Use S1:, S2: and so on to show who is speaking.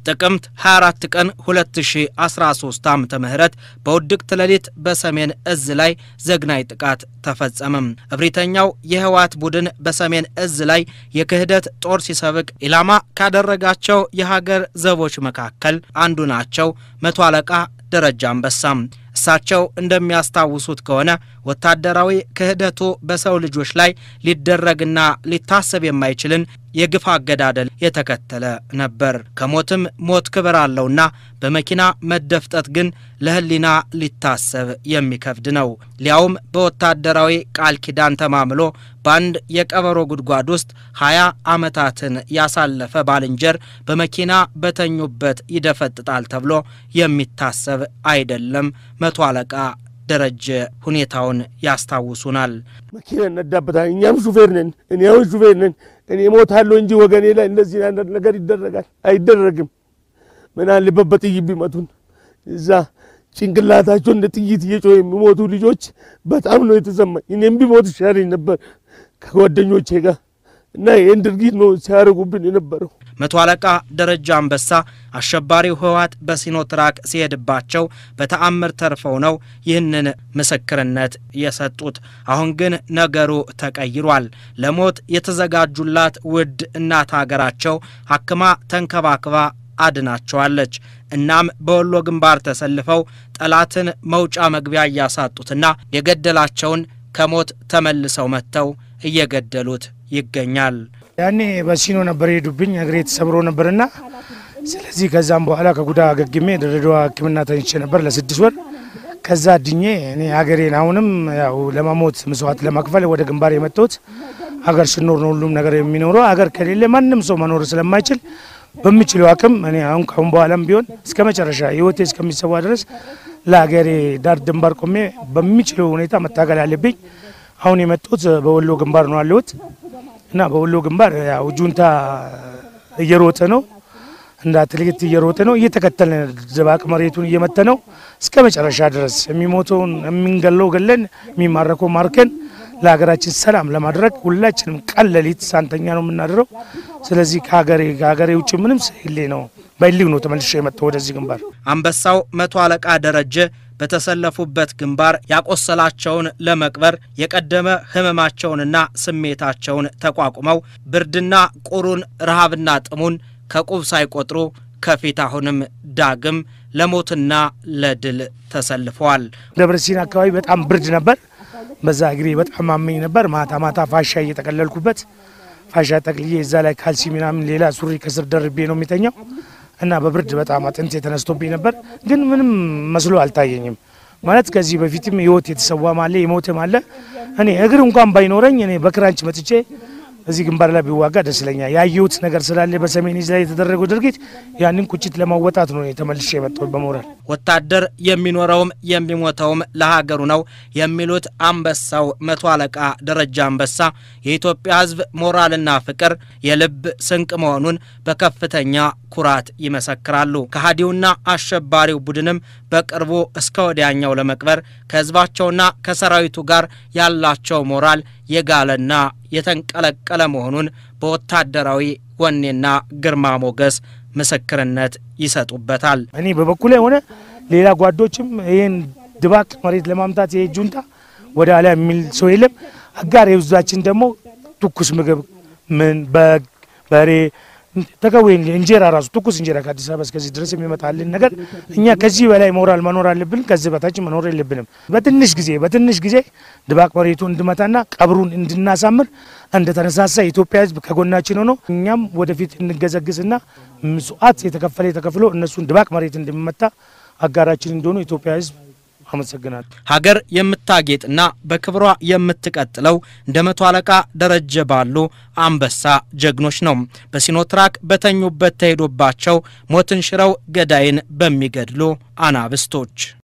S1: ጥቅምት 24 ቀን 2013 ዓ ም በውድቅት ሌሊት በሰሜን እዝ ላይ ዘግናይ ጥቃት ተፈጸመም። እብሪተኛው የህወሓት ቡድን በሰሜን እዝ ላይ የክህደት ጦር ሲሰብቅ ኢላማ ካደረጋቸው የሀገር ዘቦች መካከል አንዱ ናቸው መቶ አለቃ ደረጃ አንበሳም። እሳቸው እንደሚያስታውሱት ከሆነ ወታደራዊ ክህደቱ በሰው ልጆች ላይ ሊደረግና ሊታሰብ የማይችልን የግፍ አገዳደል የተከተለ ነበር። ከሞትም ሞት ክብር አለውና በመኪና መደፍጠት ግን ለህሊና ሊታሰብ የሚከብድ ነው። ሊያውም በወታደራዊ ቃል ኪዳን ተማምሎ በአንድ የቀበሮ ጉድጓድ ውስጥ ሀያ ዓመታትን ያሳለፈ ባልንጀር በመኪና በተኙበት ይደፈጥጣል ተብሎ የሚታሰብ አይደለም። መቶ አለቃ ደረጀ ሁኔታውን ያስታውሱናል።
S2: መኪና እነዳበታል። እኛም ሹፌር ነን፣ እኔው ሹፌር ነን። እኔ ሞታለሁ እንጂ ወገኔ ላይ እንደዚህ አይነት ነገር ይደረጋል አይደረግም። ምን አለበት በጥይት ቢመቱን። እዛ ጭንቅላታቸው እንደ ጥይት እየጮህ የሚሞቱ ልጆች በጣም ነው የተሰማኝ። እኔም ቢሞት ይሻለኝ ነበር ከጓደኞቼ ጋር እና ይህን ድርጊት ነው ሲያደርጉብን የነበረው።
S1: መቶ አለቃ ደረጃ አንበሳ አሸባሪው ህወሓት በሲኖትራክ ሲሄድባቸው በተአምር ተርፈው ነው ይህንን ምስክርነት የሰጡት። አሁን ግን ነገሩ ተቀይሯል። ለሞት የተዘጋጁላት ውድ እናት ሀገራቸው አክማ ተንከባክባ አድናቸዋለች። እናም በወሎ ግንባር ተሰልፈው ጠላትን መውጫ መግቢያ እያሳጡትና የገደላቸውን ከሞት ተመልሰው መጥተው እየገደሉት ይገኛል።
S3: ያኔ በሲኖ ነበር የሄዱብኝ፣ እግሬ ተሰብሮ ነበርና ስለዚህ ከዛም በኋላ ከጉዳ አገግሜ ድሬዳዋ ሕክምና ተኝቼ ነበር ለስድስት ወር። ከዛ ድኜ እኔ ሀገሬን አሁንም ያው ለመሞት መስዋዕት ለመክፈል ወደ ግንባር የመጣሁት ሀገር ስኖር ነው ሁሉም ነገር የሚኖረው። ሀገር ከሌለ ማንም ሰው መኖር ስለማይችል በሚችለው አቅም እኔ አሁን ካሁን በኋላም ቢሆን እስከ መጨረሻ ህይወቴ እስከሚሰዋ ድረስ ለሀገሬ ዳር ድንባር ቆሜ በሚችለው ሁኔታ መታገል አለብኝ። አሁን የመጡት በወሎ ግንባር ነው ያለሁት እና በወሎ ግንባር ያው ጁንታ እየሮጠ ነው እንደ አትሌት እየሮጠ ነው እየተከተለ ድባቅ መሬቱን እየመተ ነው እስከ መጨረሻ ድረስ የሚሞተውን የምንገለው ገለን የሚማረከው ማርከን ለሀገራችን ሰላም ለማድረግ ሁላችንም ቀን ሌሊት ሳንተኛ ነው የምናድረው። ስለዚህ ከሀገሬ ከሀገሬ ውጭ ምንም ስሌ ነው በሊግ ነው ተመልሼ የመጣው ወደዚህ ግንባር።
S1: አንበሳው መቶ አለቃ ደረጀ በተሰለፉበት ግንባር ያቆሰላቸውን ለመቅበር የቀደመ ህመማቸውንና ስሜታቸውን ተቋቁመው ብርድና ቁሩን ረሃብና ጥሙን ከቁብ ሳይቆጥሩ ከፊት አሁንም ዳግም ለሞትና ለድል ተሰልፈዋል።
S3: ደብረ ሲና አካባቢ በጣም ብርድ ነበር። በዛ እግሬ በጣም አመኝ ነበር። ማታ ማታ ፋሻ እየጠቀለልኩበት ፋሻ ጠቅልዬ እዛ ላይ ካልሲ ምናምን ሌላ ሱሪ ከስር ደርቤ ነው የሚተኛው እና በብርድ በጣም አጥንት የተነስቶብኝ ነበር። ግን ምንም መስሎ አልታየኝም። ማለት ከዚህ በፊትም ህይወት የተሰዋም አለ የሞትም አለ። እኔ እግር እንኳን ባይኖረኝ እኔ በክራንች መጥቼ እዚህ ግንባር ላይ ቢዋጋ ደስ ይለኛል። ያየሁት ነገር ስላለ በሰሜን ዕዝ ላይ የተደረገው ድርጊት ያንን ቁጭት ለማወጣት ነው ተመልሼ የመጣሁት በሞራል።
S1: ወታደር የሚኖረውም የሚሞተውም ለሀገሩ ነው የሚሉት አንበሳው መቶ አለቃ ደረጃ አንበሳ የኢትዮጵያ ሕዝብ ሞራልና ፍቅር የልብ ስንቅ መሆኑን በከፍተኛ ኩራት ይመሰክራሉ። ከሃዲውና አሸባሪው ቡድንም በቅርቡ እስከ ወዲያኛው ለመቅበር ከህዝባቸውና ከሰራዊቱ ጋር ያላቸው ሞራል የጋለና የተንቀለቀለ መሆኑን በወታደራዊ ወኔና ግርማ ሞገስ ምስክርነት ይሰጡበታል።
S3: እኔ በበኩሌ ሆነ ሌላ ጓዶችም ይህን ድባቅ መሬት ለማምታት ይሄ ጁንታ ወደ ኋላ የሚል ሰው የለም። አጋር የብዛችን ደግሞ ትኩስ ምግብ ምን በግ በሬ ተከዌ እንጀራ ራሱ ትኩስ እንጀራ ከአዲስ አበባ እስከዚህ ድረስ የሚመጣልን ነገር እኛ ከዚህ በላይ ሞራል መኖር አለብን። ከዚህ በታች መኖር የለብንም። በትንሽ ጊዜ በትንሽ ጊዜ ድባቅ መሬቱ እንድመታና ቀብሩን እንድናሳምር እንደተነሳሳ የኢትዮጵያ ሕዝብ ከጎናችን ሆኖ እኛም ወደፊት እንገዘግዝና መስዋዕት የተከፈለ ተከፍሎ እነሱን ድባቅ መሬት እንደሚመታ አጋራችን እንደሆኑ የኢትዮጵያ ሕዝብ አመሰግናለሁ።
S1: ሀገር የምታጌጥና በክብሯ የምትቀጥለው እንደ መቶ አለቃ ደረጀ ባሉ አንበሳ ጀግኖች ነው። በሲኖትራክ በተኙበት ተሄዶባቸው ሞትን ሽረው ገዳይን በሚገድሉ አናብስቶች